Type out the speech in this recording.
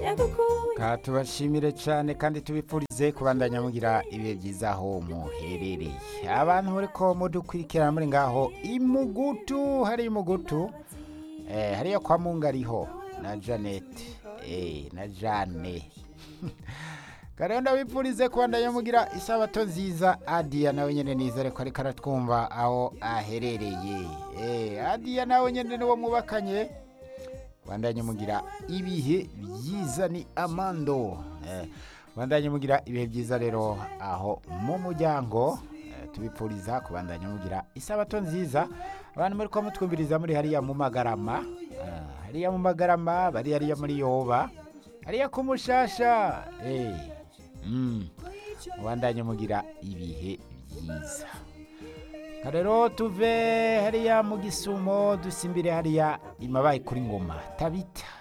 Ka tubashimire cyane kandi tubipfurize kubandanya mugira ibihe byiza aho muherereye abantu muriko mudukurikirana muri ngaho imugutu hari imugutu eh, hariyo kwa mungariho na janete eh, na jane kariho ndabipfurize kubandanya mugira isabato nziza adiya nawe nyene nizere ko ariko aratwumva aho aherereye eh, adiya nawe nyene niwo mwubakanye bandanye mugira ibihe byiza ni amando eh, bandanye mugira ibihe byiza rero aho mu muryango eh, tubipfuriza kubandanya mugira isabato nziza abantu muri ko mutwumviriza muri hariya mu magarama eh, hariya mu magarama bari hariya muri yoba hariya ku mushasha eh, mm, mubandanye mugira ibihe byiza rero tuve hariya mu gisumo dusimbire hariya imabaye kuri ngoma tabita